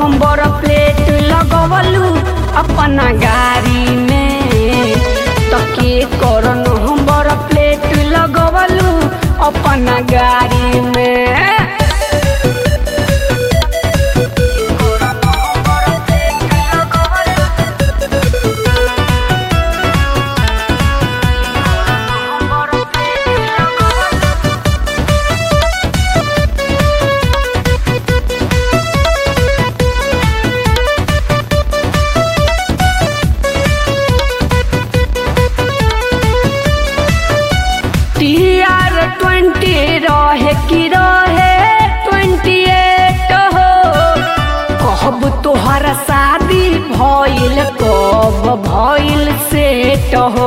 number plate लगवलू अपना गाड़ी में तके कर नंबर प्लेट लगवलू अपना गाड़ी में टीआर ट्वेंटी रहे कि रहे ट्वेंटी एट हो कब तोहर शादी भइल कब भइल सेट हो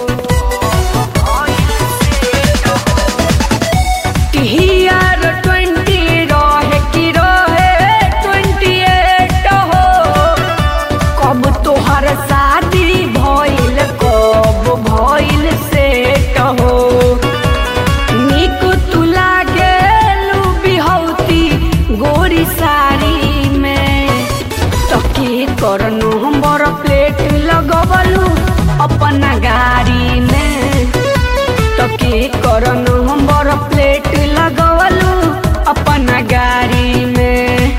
टीआर ट्वेंटी रहे कि रहे ट्वेंटी एट हो कब तोहर शादी भइल कब भइल सेट हो निक तू लागेलू बिहौती गोरी साड़ी में तके कर नंबर प्लेट लगवलू अपना गाड़ी में तके कर नंबर प्लेट लगवलू अपना गाड़ी में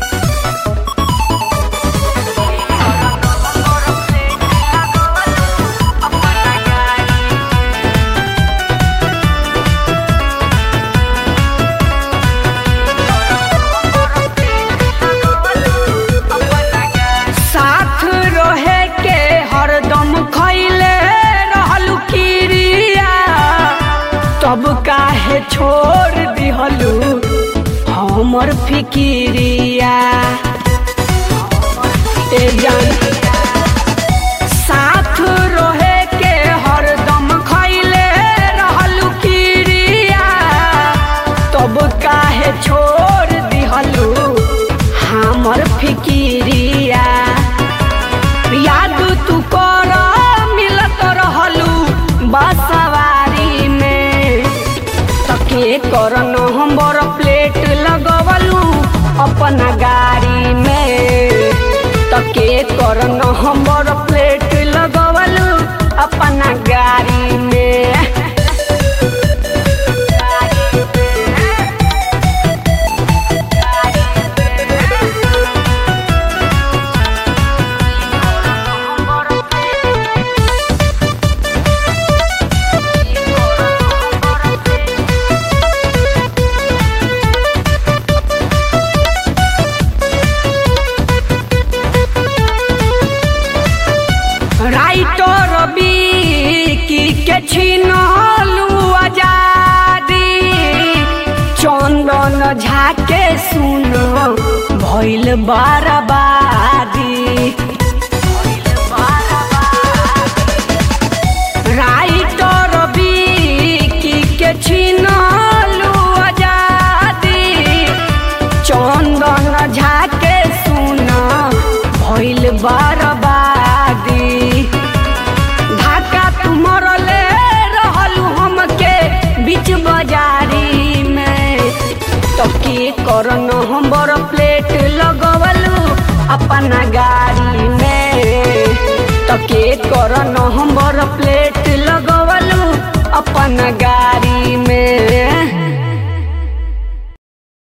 साथ रहे के हरदम खैले रहलू किरिया तब काहे छोड़ दिहलू हमर फिकिरिया ए जान साथ रहे के हरदम खैले रहलू किरिया तब काहे छोड़ दिहलू हमर फिकिरिया याद तू कर मिलत रहलू बसवारी में तके कर नंबर प्लेट लगवलू अपना गाड़ी में तके कर नंबर प्लेट लगवलू अपना गाड़ी में राइटर की के छिनलू आजादी चंदन झाके सुन भइल बर्बादी राइटर की के छिनलू आजादी चंदन झाके सुन भइल बर्बादी धाका तू मरले रहलू हमके बीच बाजारी में तके कर नंबर प्लेट लगवलू अपना गाड़ी में तके कर नंबर प्लेट लगवलू अपना गाड़ी में